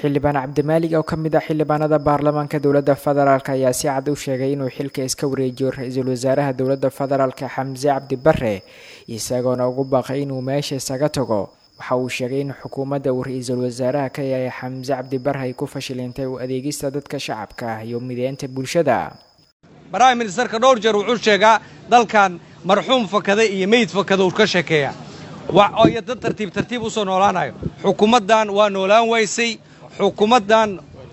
xildhibaan cabdimaalig oo ka mid ah xildhibaanada baarlamaanka dowladda federaalk ayaa si cad u sheegay inuu xilka iska wareejiyo ra-iisul wasaaraha dowladda federaalka xamse cabdi bare isagoona ugu baaqay inuu meesha isaga tago waxa uu sheegay in xukuumadda uu ra-iisul wasaaraha ka yahay xamse cabdi bare ay ku fashilintay u adeegista dadka shacabka ah iyo mideynta bulshada baraha ministerka dhowr jeer wuxuu sheegaa dalkan marxuum fakada iyo meyd fakada uu ka sheekeeya iyo dad tartiib tartiib usoo noolaanayo xukuumaddan waa noolaan waysay xukuumaddan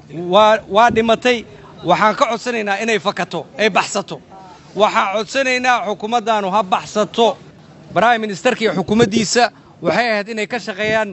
waa dhimatay waxaan ka codsanaynaa inay fakato ay baxsato waxaan codsanaynaa xukuumaddaanu ha baxsato baraha ministerka iyo xukuumaddiisa waxay ahayd inay ka shaqeeyaan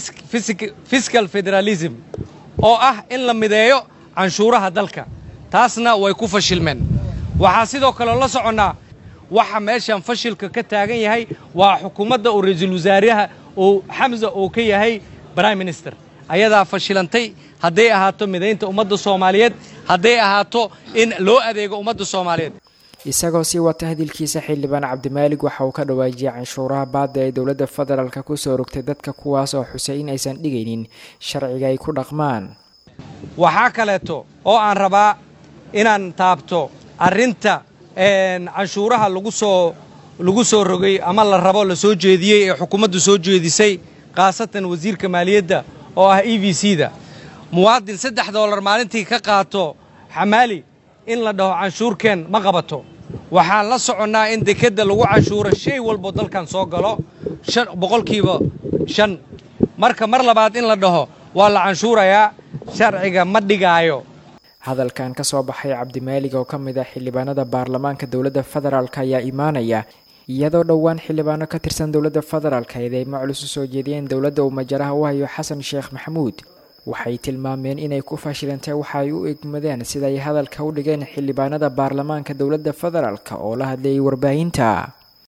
fiskal federalism oo ah in la mideeyo canshuuraha dalka taasna way ku fashilmeen waxaa sidoo kaleo la soconnaa waxa meeshan fashilka ka taagan yahay waa xukuumadda uu ra-iisul wasaaraha uu xamsa uu ka yahay prime minister ayadaa fashilantay hadday ahaato midaynta ummadda soomaaliyeed hadday ahaato in loo adeego ummadda soomaaliyeed isagoo sii wata hadilkiisa xildhibaan cabdimaalig waxa uu ka dhawaajiyay canshuuraha baadda ee dowladda federaalka kusoo rogtay dadka kuwaas oo xusay in aysan dhigaynin sharciga ay ku dhaqmaan waxaa kaleeto oo aan rabaa inaan taabto arrinta canshuuraha lagu soo lagu soo rogay ama la rabo la soo jeediyey ee xukuumaddu soo jeedisay khaasatan wasiirka maaliyadda oo ah e v c da muwaadin saddex doolar maalintii ka qaato xamaali in la dhaho canshuurkeen ma qabato waxaan la soconnaa in dekedda lagu canshuuro shay walbo dalkan soo galo boqolkiiba shan marka mar labaad in la dhaho waa la canshuurayaa sharciga ma dhigaayo hadalkan ka soo baxay cabdimaalig oo ka mid ah xildhibaanada baarlamaanka dowladda federaalk ayaa imaanaya iyadoo dhowaan xildhibaano ka tirsan dowladda federaalk eedeymo culus u soo jeediyeen dowladda uu majaraha u hayo xasan sheekh maxamuud waxay tilmaameen inay ku fashilantay waxa ay u egmadeen siday hadalka u dhigeen xildhibaanada baarlamaanka dowladda federaalk oo la hadlayay warbaahinta